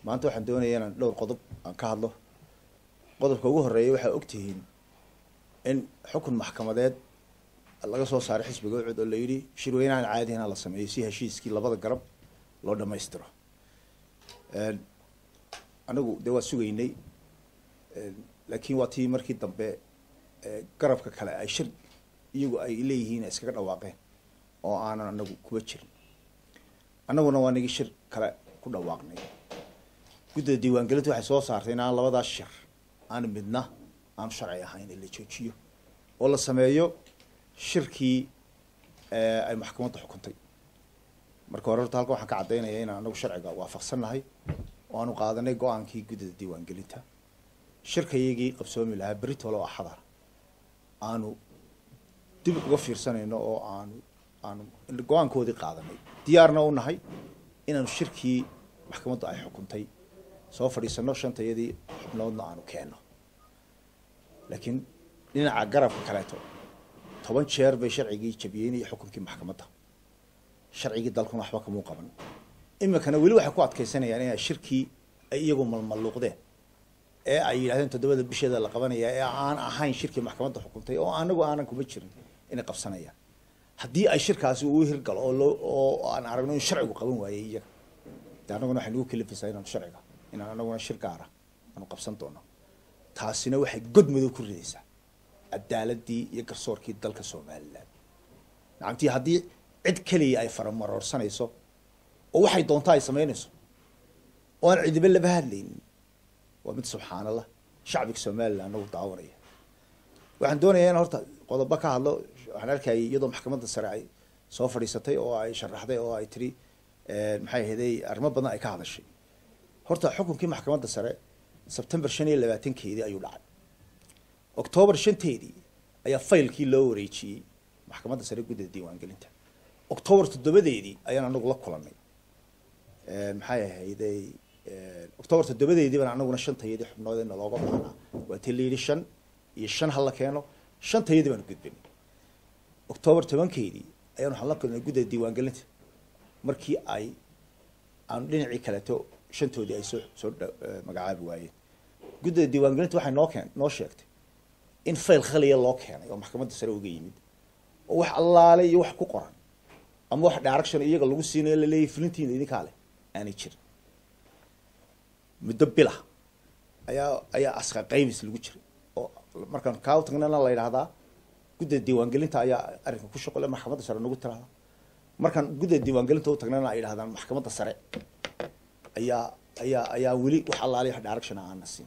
maanta waxaan doonaya inaan dhowr qodob aan ka hadlo qodobka ugu horeeya waxaa ogtihiin in xukun maxkamadeed laga soo saaray xisbiga ucud oo la yidhi shirweynahan caadihina la sameeyo si heshiiskii labada garab loo dhamaystiro anagu dee waa sugaynay laakiin waa tii markii dambe garabka kale ay shir iyagu ay leeyihiin iskaga dhawaaqeen oo aanan anagu kuba jirin annaguna waa nigi shir kale ku dhawaaqnay guddida diiwaangelinta waxay soo saartay in aan labadaas shir aan midna aanu sharci ahayn in la joojiyo oo la sameeyo shirkii ay maxkamadda xukuntay marka hore horta halkan waxaan ka caddaynaya inaan anagu sharciga waafaqsannahay oo aanu qaadanay go-aankii guddida diiwaangelinta shirkayagii qabsoomi lahaa beritole oo axadar aanu dib uga fiirsanayno oo aanu aanu go-aankoodii qaadanay diyaarna u nahay inaanu shirkii maxkamaddu ay xukuntay soo fadhiisano shantayadii xubnoodna aanu keenno laakiin dhinaca garabka kaleeto toban jeer bay sharcigii jabiyeenaya xukunkii maxkamadda sharcigii dalkuna waxba kamuu qaban iminkana weli waxay ku adkaysanayaan inay shirkii ay iyagu malmalluuqdeen ee ay yidhahdeen toddobada bisheeda la qabanaya ee aan ahayn shirkii maxkamadda xukuntay oo anagu aanan kuma jirin inay qabsanayaan haddii ay shirkaasi uu hirgalo oo loo oo aan aragno in sharcigu qaban waayey iyaga de annaguna waxay nagu kalifaysaa inaanu sharciga inaan anaguna shir gaara aanu qabsan doono taasina waxay god madow ku ridaysaa cadaaladii iyo garsoorkii dalka somalilan nacamtii haddii cid keliya ay faramaroorsanayso oo waxay doontaa ay samaynayso oo aan cidiba laba hadlaynin waa mid subxaan allah shacbiga somalilan nagu daawanaya waxaan doonayaa in horta qodobo ka hadlo waxaan arkayay iyadoo maxkamadda sare ay soo fadhiisatay oo ay sharaxday oo ay tiri maxay ahaday arrimo badan ay ka hadashay horta xukunkii maxkamadda sare sebtember shan iyo labaatankeedii ayuu dhacay octoobar shanteedii ayaa faylkii loo wareejiyey maxkamadda sare guddida diiwaangelinta octoobar toddobadeedii ayaan anagu la kulanay maxay ahayday octoobar toddobadeedii baan anaguna shantayadii xubnoodena looga baahnaa waa tii la yidhi shan iyo shan hala keeno shantayadii baanu gudbinay octoobar tobankeedii ayaan waxaan la kulnay guddida diiwaangelinta markii ay aanu dhinacii kaleeto shantoodii ay soo soo magacaabi waayeen guddida diiwaangelinta waxay noo keen noo sheegtay in fayl khaliya loo keenay oo maxkamadda sare uga yimid oo wax allaale iyo wax ku qoran ama wax direction iyaga lagu siinayo laleeyahy fulintiina idinkaa leh aanay jirin muddo bila ayaa ayaa aska qaymis lagu jiray oo markaan kaa tagnana la yidhahdaa guddida diiwaangelinta ayaa arrinka ku shaqole maxkamadda sare nagu tiraahda markaan guddida diiwaangelinta u tagnana ay yidhahdaan maxkamadda sare ayaa ayaa ayaa weli wax allaale wax direction aana siin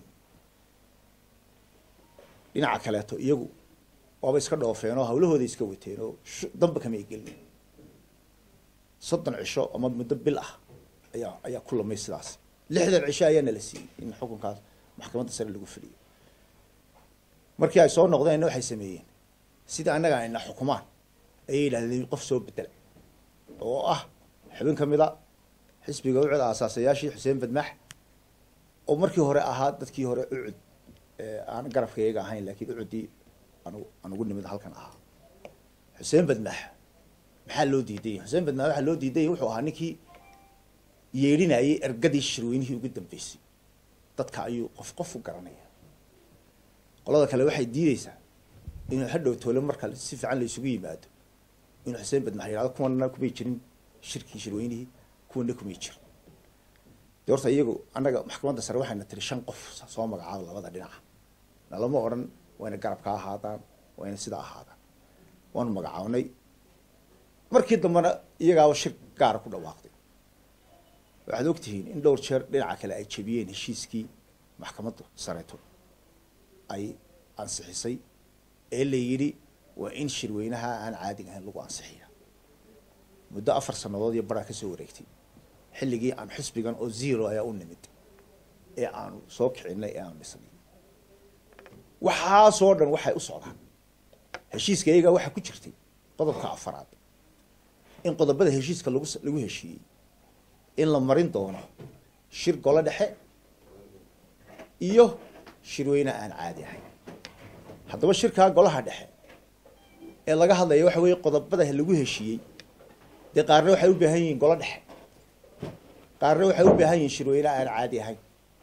dhinaca kaleeto iyagu waaba iska dhoofeen oo hawlahooda iska wateen oo damba kamay gelin soddon cisho ama muddo bil ah ayaa ayaa ku lamay sidaas lixdan cisho ayaa nala siiyey in xukunkaas maxkamadda sare lagu fidhiyo markii ay soo noqdeenna waxay sameeyeen sida annaga ayna xukumaan ayay yidhahdeen qof soo bedela oo ah xubin ka mid a xisbiga ucud aasaasayaashii xuseen badmax oo markii hore ahaa dadkii hore ucud aan garabkayga ahayn laakiin ucuddii anu anugu nimid halkan ahaa xuseen badmax maxaa loo diidaya xuseen badmax waxaa loo diidaya wuxuu ahaa ninkii yeedhinayay ergadii shirweynihii ugu dambeysay dadka ayuu qof qof u garanaya qolada kale waxay diideysaa inuu hadhow toole marka si fiican la isugu yimaado inuu xuseen badmax yihahdo kuwana kumay jirin shirkii shirweynihii kuwana kumay jirin de horta iyagu annaga maxkamadda sare waxayna tiri shan qof soo magacaabo labada dhinaca nalama odhan wayna garabka ahaadaan wayna sidaa ahaadaan waanu magacaabnay markii dambena iyagaaba shir gaara ku dhawaaqday waxaad ogtihiin in dhowr jeer dhinaca kale ay jebiyeen heshiiskii maxkamadda sareeto ay ansixisay ee la yidhi waa in shirweynaha aan caadiga ahayn lagu ansixiya muddo afar sannadood iyo baraa kasoo wareegtay xilligii aan xisbigan oo zero ayaa u nimid ee aanu soo kicinay ee aanu dhisnay waxaasoo dhan waxay u socdaan heshiiska iyaga waxaa ku jirtay qodobka afaraad in qodobada heshiiska lagu lagu heshiiyey in la marin doono shir golo dhexe iyo shirweyne aan caadi ahayn haddaba shirkaa golaha dhexe ee laga hadlaya waxa weeye qodobada lagu heshiiyey dee qaarna waxay u baahan yihiin golo dhexe qaarna waxay u baahan yihiin shirweyne aan caadi ahayn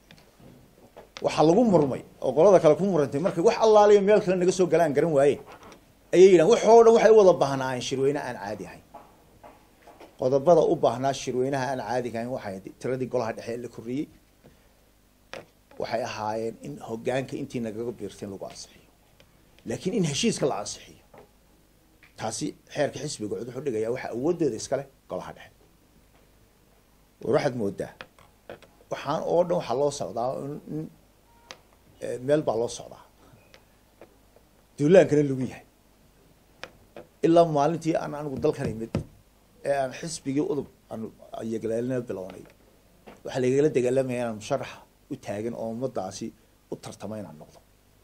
waxaa lagu murmay oo qolada kale ku murantay markay wax allaaliyo meel kale naga soo galaan garan waayeen ayay yidhahan waxoo dhan waxay u wada baahnaayeen shirweyne aan caadi ahayn qodobada u baahnaa shirweynaha aan caadiga ahayn waxay tiradii golaha dhexe ee la korriyey waxay ahaayeen in hoggaanka intii nagaga biirtay in lagu ansixiyo laakiin in heshiiska la ansixiyo taasi xeerka xisbiga cud wuxuu dhigayaa waxa awooddeeda iskale golaha dhexe war waxaad moodaa waxaan oo dhan waxaa loo socdaa in meel baa loo socdaa duulaankana lagu yahay ilaa maalintii aan anigu dalkan imid ee aan xisbigii udub aan yagleelina bilownay waxaa lagala dagaalamaya inaan musharaxa u taagan oo ummadaasi u tartama inaan noqdo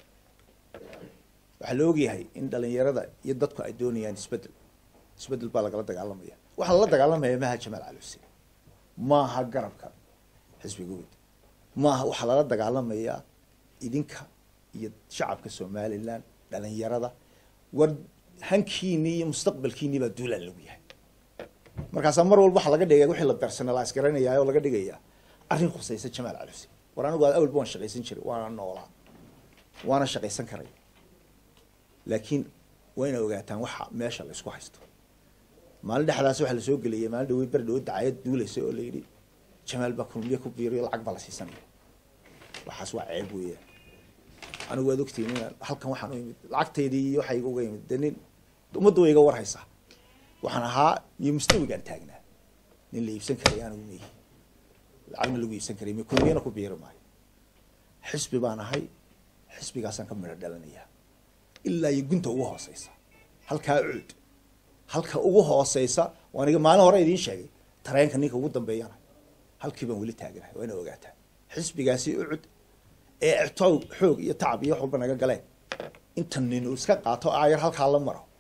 waxaa la ogyahay in dhalinyarada iyo dadku ay doonayaan isbedel isbedel baa lagala dagaalamaya waxaa lala dagaalamaya maaha jamaal cali xuseen maaha garabka xisbiga wed maaha waxaa lala dagaalamayaa idinka iyo shacabka somalilan dhalinyarada war hankiinii iyo mustaqbalkiinii baa duulaan lagu yahay markaasaa mar walba waxaa laga dhigaya wixii la personalize garanayaa oo laga dhigayaa arrin khusaysa jamaal cali xuseen war anigu awalba waan shaqaysan jiray waana noolaa waana shaqaysan karay laakiin waa ina ogaataan waxa meesha la isku haysto maalin dhexdaas waxaa lasoo geliyay maalin dhawe ber dhawo dacayad duulaysa oo la yidhi jamaal baa kulmiye ku biiriyo lacag baa la siisanaya waxaas waa ceeb weeyaan anigu waad ogtihiin inaan halkan waxaan u imid lacagtaydii iyo waxay uga imid de nin ummadda way iga warhaysaa waxaan ahaa iyo mustawigaan taagnaa nin la iibsan karay anigu meyi lacagna lagu iibsan karay m kulmiyana ku biiri maayo xisbi baan ahay xisbigaasaan ka midho dhalanayaa ilaa iyo gunta ugu hooseysa halkaa cuud halka ugu hooseysa waaniga maalin hore idiin sheegay tareenka ninka ugu dambeeyana halkii baan weli taaganahay waa ina ogaataa xisbigaasi ucud ee ictoow xoog iyo tacab iyo wax walba naga galeen inta nin uu iska qaato aayar halkaa la maro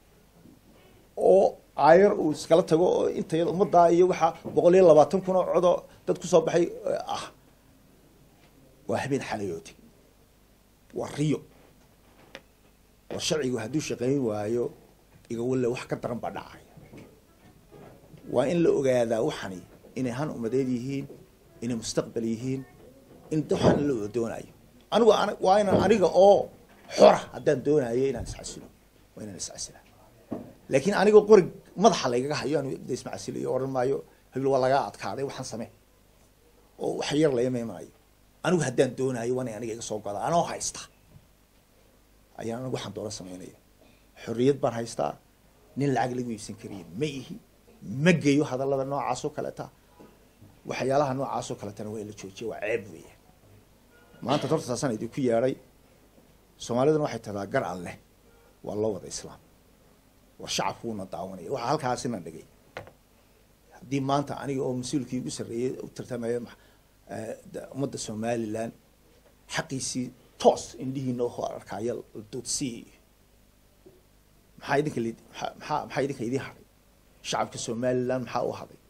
oo aayar uu iskala tago oo inta ummaddaa iyo waxaa boqol iyo labaatan kun oo codoo dad kusoo baxay ah waa habeen xalayooti waa riyo war sharcigu hadduu shaqayn waayo igawalle wax ka daran baa dhacaya waa in la ogaadaa waxani inay han umadeed yihiin inay mustaqbal yihiin in waxaan la doonayo anigu waa inaan aniga oo xora haddaan doonayo inaan iscasilo waa inaan iscasila laakiin aniga qorig madaxa laygaga hayo aan ismacasiliyo odhan maayo habil waa lagaa adkaaday waxaan samee oo wax yar layama imanayo anigu haddaan doonayo waa inay aniga iga soo godaa anoo haysta ayaan anigu waxaan doona samaynaya xorriyad baan haystaa nin lacag lagu iibsan kariya ma ihi ma geyo hadallada noocaas oo kaleta waxyaalaha noocaas oo kaletana waa in la joojiya waa ceeb weeyaan maanta torta taasaan idinku yeedhay soomaaliduna waxay tahdaa gar an leh waa loo wada islaam war shacabku wuuna daawanaya waxaa halkaasina dhigay haddii maanta aniga oo mas-uulkii ugu sarreeyey u tartamaya ummadda somalilan xaqiisii toos indhihiina oo arkaya duudsii maxaa idinka l maxaa maxaa idinka idin hadhay shacabka somalilan maxaa u hadhay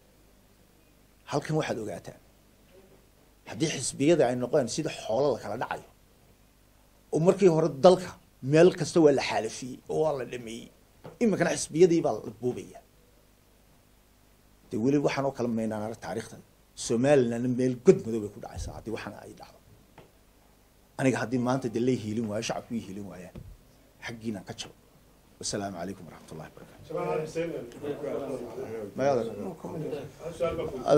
halkan waxaad ogaataan haddii xisbiyada ay noqdeen sida xoolo la kala dhacayo oo markii hore dalka meel kasta waa la xaalafiyey oo waa la dhameeyey iminkana xisbiyadii baa la boobaya de weli waxaan oo kala maynaan arag taarikhda somalilandna meel god madow bay ku dhacaysaa haddii waxaana ay dhacdo aniga haddii maanta de lay hiilin waayo shacabku i hiilin waayaan xaggiinaan ka jabo wasalaamu calaykum waraxmat ullahi barakatu